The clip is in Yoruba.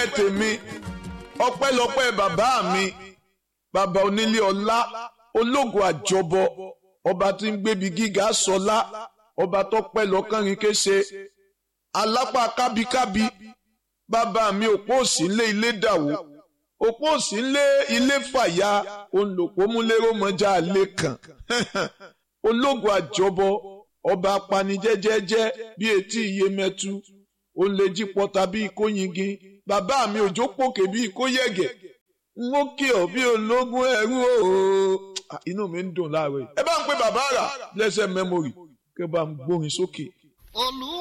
tèmi ọpẹ́lọpẹ́ bàbá mi bàbá onílé ọlá ológun àjọbọ ọba tí ń gbébi gíga sọlá ọba tó pẹ́ lọ́kànrin kése alápá kábíkábí bàbá mi òpó òsì ńlé ilé dàwó òpó òsì ńlé ilé fàyà olùpọ̀múlérò mọ́jà lé kàn ológun àjọbọ ọba apanijẹ́jẹ́jẹ́ bí etí iyemẹtu òun lè jí pọta bí ikóyingin bàbá mi òjò pòkè bí ikóyẹ̀gẹ̀ n ó kí ọ bí ológun ẹrú ooo inú mi ń dùn láàárọ̀ yìí ẹ bá ń pe bàbá rà blessed memory kí ẹ bá ń gbórin sókè.